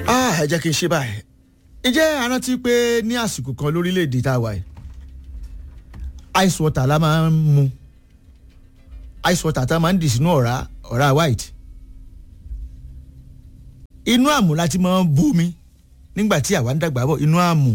ẹ jẹ́ kí n ṣe báyìí ǹjẹ́ a rántí pé ní àsìkò kan lórílẹ̀‐èdè tá a wà yìí ice water la máa ń mu ice water tá a máa ń dì sínú ọ̀rá ọ̀rá white inú àmù la ti máa ń bomi nígbà tí àwa ń dàgbà bọ̀ inú àmù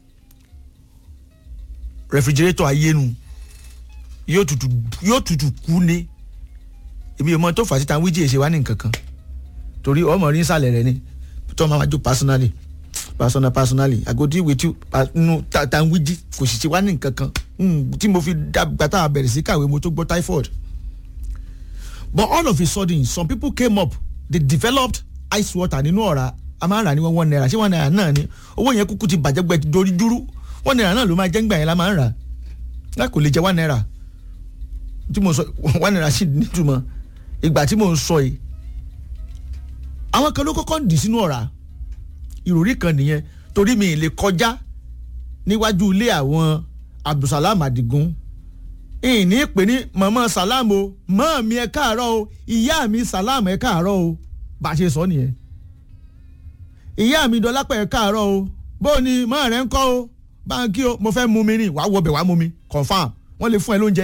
rẹfrigirétọ̀ ayénu yóò tutù yóò tutù kú ni èmi ò mọ tó fà sí tan wíjì èsè wá ní nǹkan kan torí ọmọ rí nsàlẹ̀ rẹ ni tó máa jó personally personal personally i go deal with you nu tan wíjì kò sì ti wá ní nǹkan kan tí mo fi dàgbà tá a bẹ̀rẹ̀ sí kàwé mo tó gbọ́ typhoid but all of a sudden some people came up they developed ice water nínú ọ̀rá a máa ń rà ní one naira ṣé one naira náà ni owó yẹn kúkú ti bàjẹ́ gbẹ dorí dúró one naira náà ló máa jẹ́ ńgbà yẹn la máa ń rà láì kò lè jẹ́ one naira tí mo sọ one naira sì nítumọ̀ ìgbà tí mo ń sọ yìí àwọn kan ló kọ́kọ́ ń dì sínú ọ̀rá ìròrí kan nìyẹn torí mi ì lè kọjá níwájú ilé àwọn abdulsalam adigun ìní pè ní mọ̀mọ́ salam o mọ́ mi ẹ káàárọ̀ o ìyá mi salam ẹ káàárọ̀ o bá a ṣe sọ nìyẹn ìyá mi dọlápẹ̀ ẹ káàárọ̀ o bó ni mọ́ rẹ̀ ń kọ́ o báńkì o mo fẹ́ mú mi rìn wàá wọbẹ̀ wàá mú mi confam wọ́n lè fún ẹ lóúnjẹ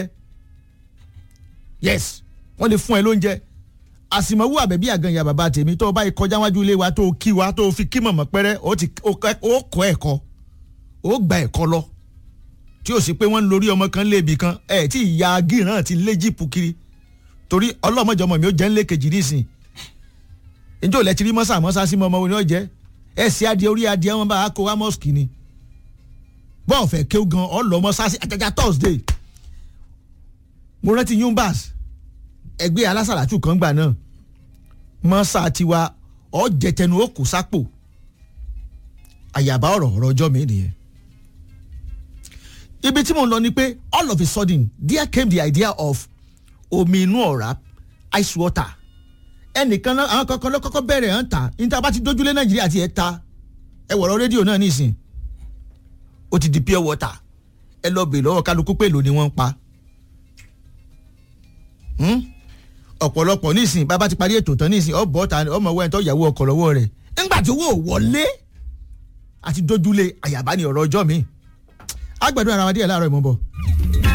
yes wọ́n lè fún ẹ lóúnjẹ àsìmọ̀wú àbẹ̀bí àgànyà bàbá tèmi tó o bá yẹ kọjá wájú ilé wa tó o kí wa tó o fi kí mọ̀mọ́ pẹ́rẹ́ o ti o kọ́ ẹ̀kọ́ o gba ẹ̀kọ́ lọ tí o sì pé wọ́n ń lórí ọmọ kan léèbì kan ẹ̀ tí ìyá gíràn ti lé jíìpù kiri torí ọlọ́mọjọmọ mi ó jẹ́ ńlé kejì nísìn njẹ́ ò lẹ́ ti rí mọ́sà mọ́sà sí mọ́mọ́ wo ni ó jẹ́ ẹ̀ sí adìẹ orí adìẹ wọn bá a kó wa mọ́sùkì ni bọ́ọ̀ fẹ́ kéw gan ọlọ́mọ sásì àjàjà thursday mo rántí yumbas ẹgbẹ́ alásàlátù kan gbà náà mọ́sá tiwa ọ̀jẹ̀tẹ̀nu ó kù sápò àyàbá ọ̀rọ̀ ọ̀rọ̀ ọjọ́ mi nìyẹn. ibi tí mo ń lọ ni pé all of a sudden there came the idea of omi inú ọ̀rá ice water ẹnìkan náà àwọn kankan ló kọ́kọ́ bẹ̀rẹ̀ hàn ta níta bá ti dójúlé nàìjíríà ti ẹ̀ ta ẹ wọ̀rọ̀ rédíò náà nísìn ó ti di pure water ẹ lọ bèèrè lọ́wọ́ kálukú pé èlò ni wọ́n ń pa ọ̀pọ̀lọpọ̀ nísìn bàbá ti parí ètò tán nísìn ọ̀bọ̀ ta ọmọ ọwọ́ ẹ̀ tó yàwó ọkọ̀ lọ́wọ́ rẹ̀ ńgbà tí owó wọlé àti dójúlé àyàbá ni ọ̀rọ̀ ọjọ́ mi àgbàdo ara wa díẹ̀ láàárọ̀ ìmọ̀ bọ̀.